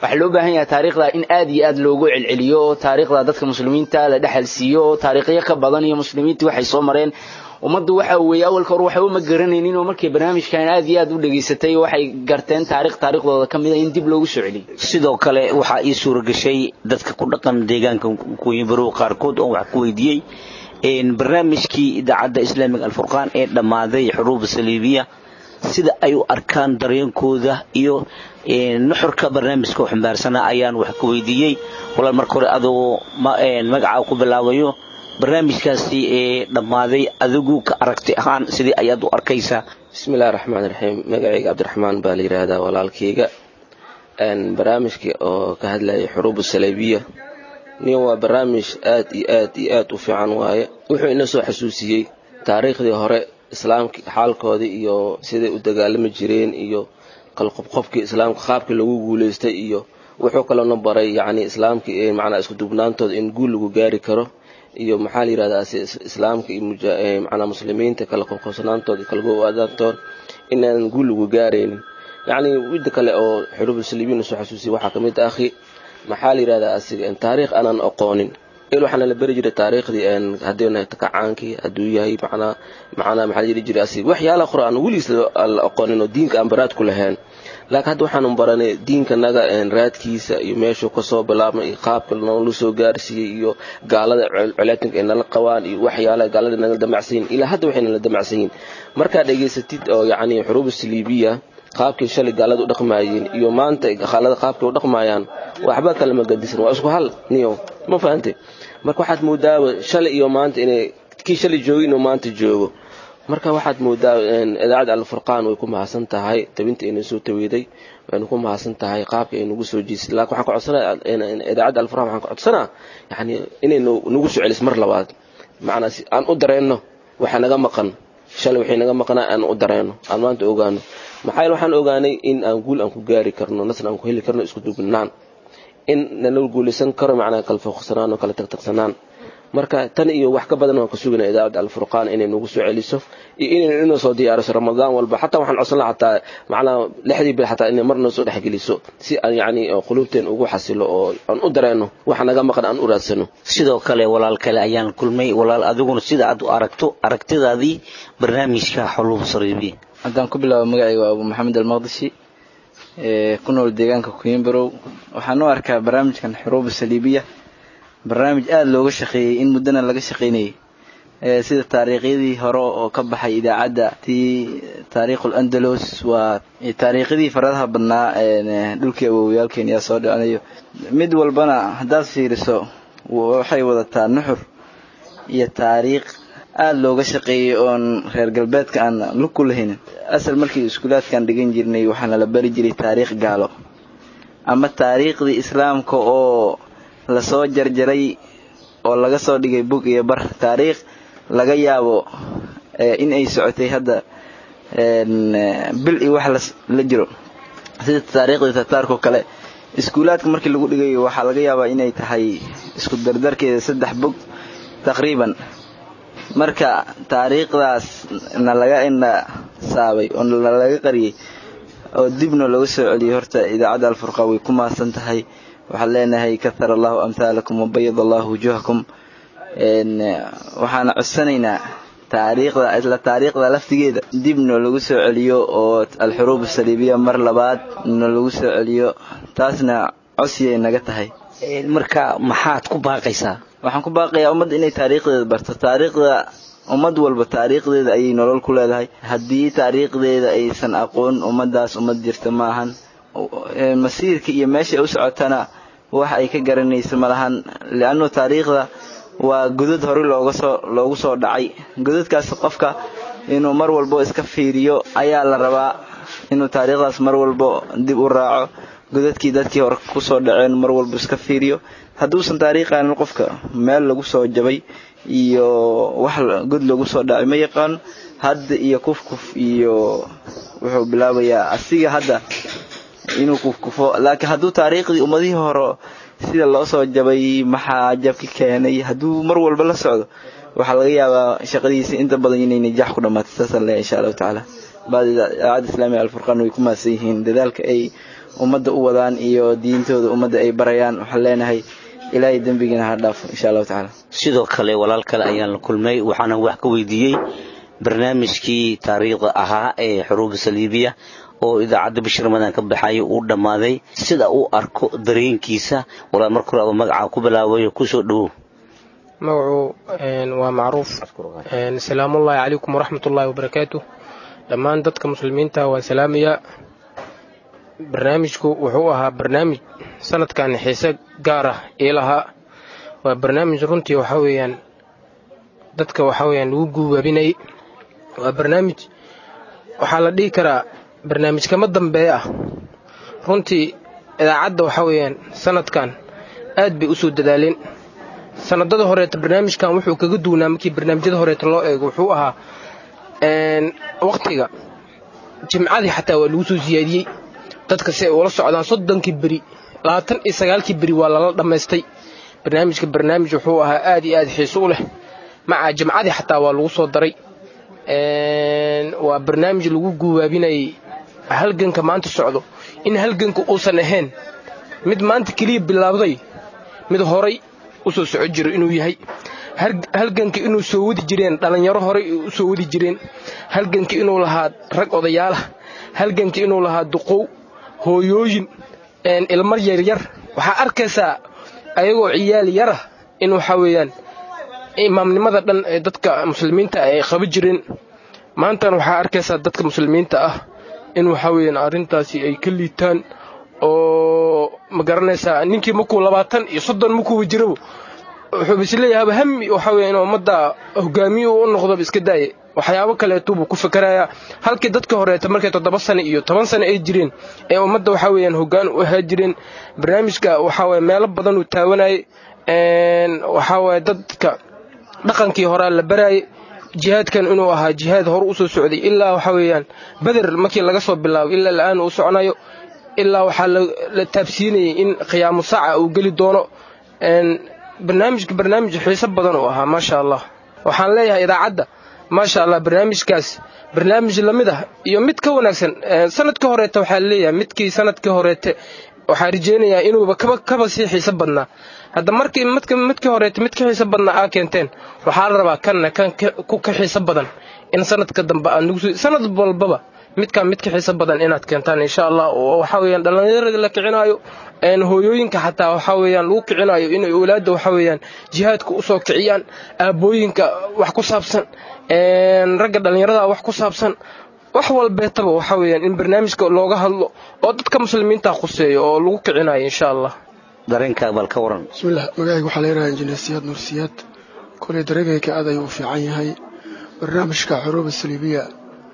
waxaa loo baahan yahay taariikhda in aad iyo aad loogu celceliyo oo taariikhda dadka muslimiinta la dhexal siiyo oo taariikhyo ka badan iyo muslimiintii waxay soo mareen ummaddu waxa weeye awalka hore waxba ma garanaynin oo markay barnaamijkan aad iyo aad u dhageysatay waxay garteen taariikh taariikhdooda ka mid a in dib loogu soo celiyo sidoo kale waxaa ii suura gashay dadka ku dhaqan deegaanka kuyibarow qaarkood oo wax ku weydiiyey barnaamijkii idaacadda islaamiga alfurqaan ee dhammaaday xuruuba saliibiya sida ay u arkaan dareenkooda iyo nuxurka barnaamijka oo xambaarsanaa ayaan wax ku weydiiyey walaal marka hore adoo magacaa ku bilaabayo barnaamijkaasi ee dhammaaday adigu ka aragti ahaan sidii ayaad u arkaysaa bismillahi raxmaan raxiim magacayga cabdiraxmaan baa la yidhaahdaa walaalkayga barnaamijkii oo ka hadlayay xuruubu salaabiya nin waa barnaamij aad iyo aad iyo aad u fiican waaye wuxuu ina soo xasuusiyey taariikhdii hore islaamka xaalkoodii iyo siday u dagaalami jireen iyo kalqobqobkii islaamka qaabkii lagu guulaystay iyo wuxuu kaloona baray yacni islaamkii macnaa isku dubnaantooda in guul lagu gaari karo iyo maxaa la yidhahdaa islaamka iyo macnaa muslimiinta kala qobqobsanaantooda iyo kala go-aadaantooda inaanan guul lagu gaaraynin yacni midda kale oo xuruubu saliibiin soo xasuusiyay waxaa ka mid ah akhi maxaa la yidhahdaa asiga taariikh aanan aqoonin il waxaana la beri jiray taariikhdii haddii nahay takacaankii hadduu yahay macnaa macnaa maxaa la jiri jiray asiga waxyaalaha qur-aan weligiis aan la aqoonin oo diinka aan baraad ku lahayn laakiin hadda waxaanu baranay diinkanaga raadkiisa iyo meeshuu kasoo bilaabmay iyo qaabka noola soo gaarsiiyey iyo gaalada coleetanka ay nala qabaan iyo waxyaalaha gaalada nala damacsanyiin ilaa hadda waxay nala damacsanyiin markaad dhegaysatid oo yacni xuruubu saliibiya qaabkii shalay gaalada u dhaqmaayeen iyo maanta gaalada qaabkay u dhaqmaayaan waxba kale ma gadisan waa isku hal niyo ma fahantay marka waxaad moodaa shalay iyo maanta inay kii shalay joogay inuu maanta joogo marka waxaad moodaa idaacadda alfurqaan way ku mahadsan tahay tabinta inay soo taweeday waynu ku mahadsan tahay qaabka ay nagu soo jiisay laakiin waxaan ka codsanaa idaacadda alfurqaan waxaan ka codsanaa yani inay nagu soo celis mar labaad macnaa si aan u dareenno waxa naga maqan shalay waxay naga maqnaa aan u dareenno aan maanta ogaano maxaa yeele waxaan ogaanay in aan guul aan ku gaari karno nasna aan ku heli karno isku duubnaan in nala guulaysan karo macnaa kala fooqsanaan oo kala tagtagsanaan marka tan iyo wax ka badan waan ka sugaynaa idaacadda alfurqaan inay nagu soo celiso iyo inay inoo soo diyaariso ramadaan walba xataa waxaan codsan lahaa xataa macnaa lixdii bil xataa inay mar noo soo dhexgeliso si aan yacni quluubteen ugu xasilo oo aan u dareenno waxa naga maqan aan u raadsano sidoo kale walaal kale ayaan kulmay walaal adiguna sida aad u aragto aragtidaadii barnaamijka xuluub sariibiya haddaan ku bilaabo magacayga waa abu maxamed almaqdishi ee ku nool deegaanka kuyimbarow waxaan u arkaa barnaamijkan xuruuba saliibiya barnaamij aada looga shaqeeyey in muddana laga shaqaynayay sida taariikhyadii hore oo ka baxay idaacadda tii taariikhul andalos waa taariikhyadii faradaha badnaa dhulkii awowyaalkeen yaa soo dhicinayo mid walbana haddaad fiiriso waxay wadataa nuxur iyo taariikh aada looga shaqeeyey oon reer galbeedka aan lug ku lahaynin asal markii iskuulaadkaan dhigan jirnay waxaana la bari jiray taariikh gaalo ama taariikhdii islaamka oo lasoo jarjaray oo laga soo dhigay bug iyo bar taariikh laga yaabo in ay socotay hadda bil iyo wax la jiro sida taariikhdii tataarkao kale iskuulaadka markii lagu dhigayo waxaa laga yaabaa inay tahay isku dardarkeeda saddex bog taqriiban marka taariikhdaas na laga indha saabay oo na laga qariyey oo dibna looga soo celiyey horta idaacadda alfurqa way ku mahadsan tahay waxaan leenahay kahara allahu amhaalakum wabayad allahu wujuuhakum waxaana codsanaynaa taariikhda isla taariikhda laftigeeda dib noo lagu soo celiyo oo alxuruub saliibiya mar labaad noo lagu soo celiyo taasna codsiyay naga tahay marka maxaad ku baaqaysaa waxaan ku baaqayaa ummadda inay taariikhdeeda barto taariikhda ummad walba taariikhdeeda ayay nolol ku leedahay haddii taariikhdeeda aysan aqoon ummaddaas ummad jirta ma ahan masiirka iyo meesha u socotana wax ay ka garanaysa malahan liannu taariikhda waa godad hore looga soo loogu soo dhacay godadkaas qofka inuu mar walbo iska fiiriyo ayaa la rabaa inuu taariikhdaas mar walbo dib u raaco godadkii dadkii hore kusoo dhaceen mar walbo iska fiiriyo hadduusan taariikhaanin qofka meel lagu soo jabay iyo wax god lagu soo dhacay ma yaqaan hadda iyo kufkuf iyo wuxuu bilaabayaa asiga hadda inuu kufkufo laakiin hadduu taariikhdii ummadihii hore sida loo soo jabay maxaa jabki keenay hadduu mar walba la socdo waxaa laga yaabaa shaqadiisa inta badan inay najaax ku dhammaatay saasaan leeyahay insha allahu tacaala baad idaacadda islaamiga alfurqaan way ku mahadsan yihiin dadaalka ay ummadda u wadaan iyo diintooda ummadda ay barayaan waxaan leenahay ilaahay dembigiina ha dhaafo insha allahu tacaala sidoo kale walaal kale ayaan la kulmay waxaana wax ka weydiiyey barnaamijkii taariikhda ahaa ee xuruuba saliibiya oo idaacadda bishir ramadan ka baxayo uu dhammaaday sida uu arko dareenkiisa walaa marka hore aba magacaa ku bilaabayo kusoo dhowow magacu waa macruuf salaamullaahi calaykum waraxmat ullaahi wabarakaatu dhammaan dadka muslimiinta waan salaamayaa barnaamijku wuxuu ahaa barnaamij sanadkan xiise gaar ah ii lahaa waa barnaamij runtii waxaa weeyaan dadka waxaa weeyaan lagu guubaabinayay waa barnaamij waxaa la dhihi karaa barnaamij kama dambeeya ah runtii idaacadda waxaa weeyaan sanadkan aad bay u soo dadaaleen sanadada horeeta barnaamijkan wuxuu kaga duwnaa markii barnaamijyada horeeta loo eego wuxuu ahaa wakhtiga jimcadii xataa waa lagu soo siyaadiyey dadka si ay ula socdaan soddonkii beri labaatan iyo sagaalkii beri waa lala dhammaystay barnaamijka barnaamij wuxuu ahaa aad iyo aad xiiso u leh macaa jimcadii xataa waa lagu soo daray waa barnaamij lagu guubaabinayay halganka maanta socdo in halganka uusan ahayn mid maanta keliya bilaabday mid horay u soo soco jiro inuu yahay halganka inuu soo wadi jireen dhallinyaro horay u soo wadi jireen halganka inuu lahaa rag odayaalah halganka inuu lahaa duqow hooyooyin ilmar yaryar waxaa arkaysaa ayagoo ciyaal yarah in waxaa weeyaan imaamnimada dhan ee dadka muslimiinta ay qaba jireen maantana waxaa arkaysaa dadka muslimiinta ah in waxaa weeyaan arrintaasi ay ka liitaan oo ma garanaysaa ninkii markuu labaatan iyo soddon markuuba jirabo wuxuu isleeyahaba hami waxaa weya in ummadda hogaamiye u noqdoba iska daaye waxyaabo kaleetuubuu ku fikerayaa halkii dadka horeeta markay toddoba sane iyo toban sane ay jireen ee ummadda waxaa weeyaan hoggaan u ahaa jireen barnaamijka waxaa weye meelo badan uu taawanayay waxaa waye dadka dhaqankii horaa la baraayay jihaadkan inuu ahaa jihaad hore u soo socday ilaa waxaa weeyaan beder markii laga soo bilaabo ilaa la'aan uu soconayo ilaa waxaa la taabsiinayay in qiyaamu saaca uu geli doono barnaamijka barnaamij xiiso badan uu ahaa maasha allah waxaan leeyahay idaacadda maasha allah barnaamijkaas barnaamij lamid ah iyo mid ka wanaagsan sanadka horeete waxaa leeyahay midkii sanadkii horeete waxaa rajeynayaa inuuba kaba kaba sii xiiso badnaa hadda markii midka midkii horeete mid ka xiiso badnaa aa keenteen waxaa la rabaa kanna kan ku ka xiiso badan in sanadka dambe aad nagu sanad walbaba midkaan mid ka xiiso badan inaad keentaan insha allah oo waxaa weeyaan dhallinyarada la kicinaayo hooyooyinka xataa waxaa weeyaan lagu kicinaayo inay awlaadda waxaa weeyaan jihaadka usoo kiciyaan aabooyinka wax ku saabsan ragga dhallinyarada wax ku saabsan wax walbeetaba waxaa weeyaan in barnaamijka looga hadlo oo dadka muslimiinta khuseeyo oo lagu kicinayo insha allah dareenkaa bal ka waran bismillah magacayga waxaa la yidhaha injineer siyaad nuur siyaad koley dareenkayga aad ayuu u fiican yahay barnaamijka xuruuba saliibiya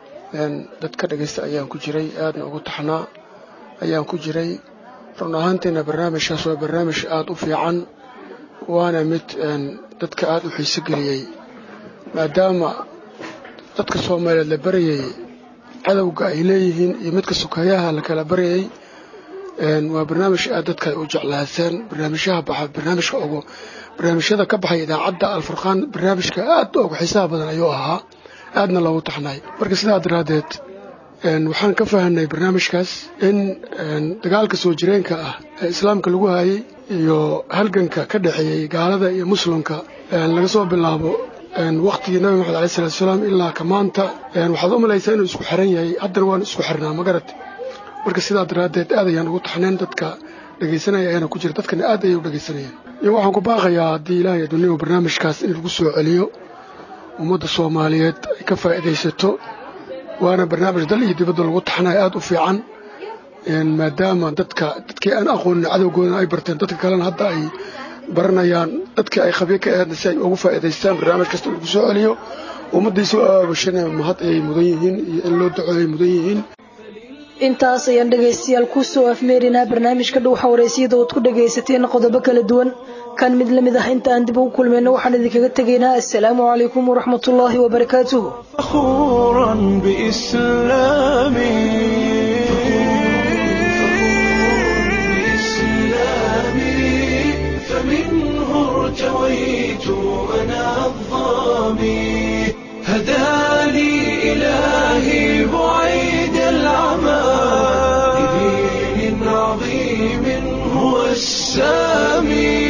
dad ka dhagaysta ayaan ku jiray aadna ugu taxnaa ayaan ku jiray run ahaantiina barnaamijkaas waa barnaamij aada u fiican waana mid dadka aada u xiiso geliyey maadaama dadka soomaaliyeed la baryayey cadowga ay leeyihiin iyo midka sokeeyaha la kala baryayey waa barnaamij aad dadka ay u jeclaaseen barnaamijyaha baxa barnaamijka ugu barnaamijyada ka baxay idaacadda alfurqaan barnaamijka aad ugu xiisaha badan ayuu ahaa aadna loogu taxnay marka sidaa daraaddeed waxaan ka fahanay barnaamijkaas in dagaalka soo jireenka ah ee islaamka lagu hayay iyo halganka ka dhexeeyey gaalada iyo muslimka laga soo bilaabo waktigii nabi maxamed alai salatu salaam ilaa ka maanta waxaad u malaysaa inuu isku xiran yahay haddana waanu isku xirnaa magarad marka sidaa daraaddeed aad ayaan ugu taxneen dadka dhegaysanaya ayaana ku jira dadkana aad ayay u dhegaysanayeen iyo waxaan ku baaqayaa haddii ilaahay aduniyahu barnaamijkaas in lagu soo celiyo ummadda soomaaliyeed ay ka faa'iidaysato waana barnaamij dal iyo dibadda lagu taxnayo aada u fiican maadaama dadka dadkii aan aqoonin cadowgoodana ay barteen dadka kalena hadda ay baranayaan dadkii ay qabyo ka aadna si ay ugu faa'iidaystaan barnaamij kasta lagu soo celiyo ummaddiisa u aabashana mahad ayay mudan yihiin iyo in loo daco ay mudan yihiin intaas ayaan dhegaystayaal kusoo afmeerinaa barnaamijka dhuuxa wareysiyada ood ku dhagaysateen qodobo kala duwan kan mid la mid ah inta aan dib ugu kulmayno waxaan idinkaga tegaynaa assalaamu calaykum waraxmatullaahi wabarakaatuh فخورا بإسلامي فمنه ارتويت أنا الظامي هداني إلهي بعيد العمى لدين السامي